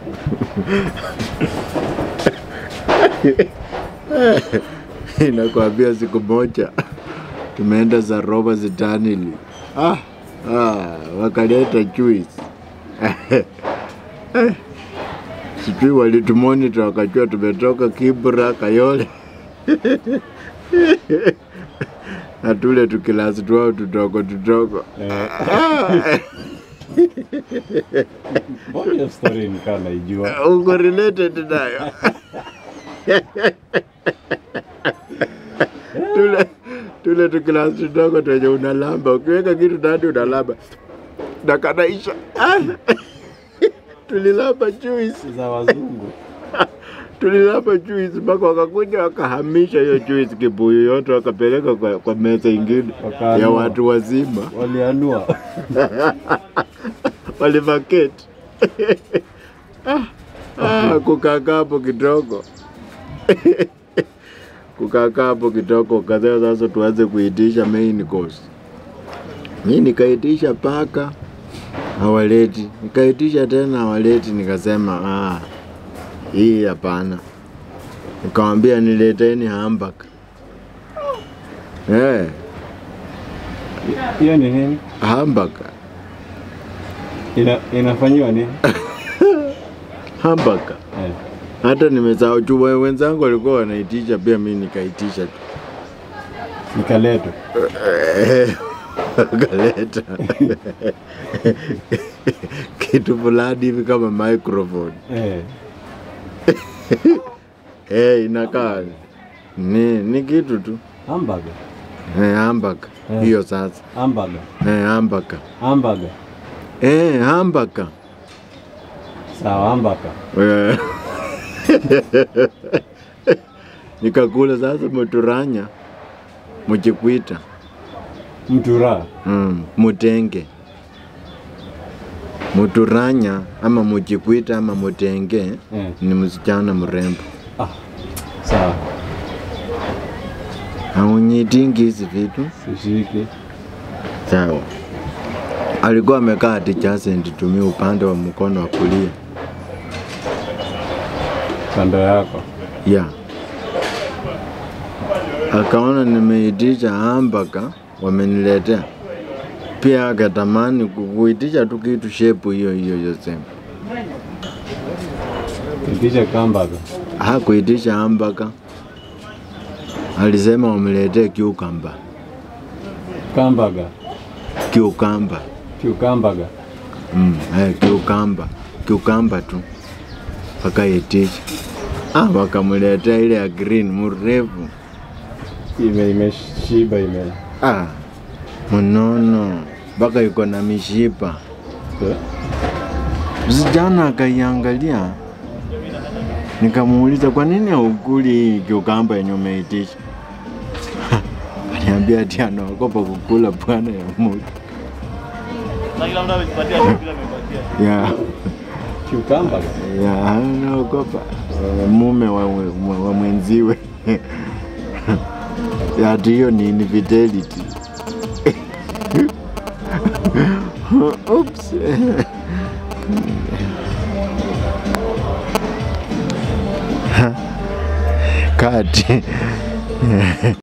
Nakwambia siku moja tumeenda za roba zitanili, ah, ah, wakaleta juice sijui walitumonita wakajua tumetoka Kibra Kayole na tule tukilasi twao tudogo tudogo. Mbona hiyo story nikaa naijua? uko related nayo tule tule tukilasi tudogo twenye unalamba, ukiweka kitu ndani unalamba na kanaisha. tulilamba juice Za wazungu. tulilapa juice mpaka wakakuja wakahamisha hiyo juice kibuyu yote wakapeleka kwa, kwa meza ingine Wakaanua. ya watu wazima Walianua. walivaketi ah, kukakaa hapo kidogo kukakaa hapo kidogo kadhaa. Sasa tuanze kuitisha main course. Mi nikaitisha paka hawaleti, nikaitisha tena hawaleti, nikasema ah, hii hapana. Nikawambia nileteni hamburger. Eh, Hiyo ni nini? hamburger, Ina, inafanyiwa nini? hamburger. Eh. Hata nimesahau juu we- wenzangu walikuwa wanaitisha, pia mi nikaitisha tu. Nikaletwa. Wakaleta kitu fulani hivi kama microphone Eh. eh, inakaa ni, ni kitu tu Hamburger. eh, hamburger Eh. hiyo sasa Hamburger. eh, hamburger Hamburger. eh, hamburger Sawa, hamburger. Eh. nikakula sasa muturanya muchikwita Mtura. mm, mutenge muturanya ama muchikwita ama mutenge Eh. ni msichana mrembo Ah. Sawa. haunyitingi hizi vitu Sishiki. sawa alikuwa amekaa adjacent tumia upande wa mkono wa kulia Kando yako. ya akaona nimeitisha hambaka wameniletea pia akatamani ku- kuitisha tu kitu shepu hiyo hiyo yosema Itisha hamburger. hakuitisha hambaka alisema wamletee kiukamba Hamburger. kiukamba Cucumber. mm, eh, kiukamba kiukamba tu wakaitisha ah, wakamletea ile ya green mrefu Ime imeshiba ime. ah, mnono mpaka iko na mishipa Eh. Msichana akaiangalia, nikamuuliza kwa nini haukuli hii kiukamba yenye umeitisha? Aniambia ati anaogopa kukula bwana ya mtu Na kila mtu amejipatia tu kila amepatia. ya Cucumber. ya anaogopa eh, mume wa, wa, wa mwenziwe Ya, ati hiyo ni infidelity. Oops. Kati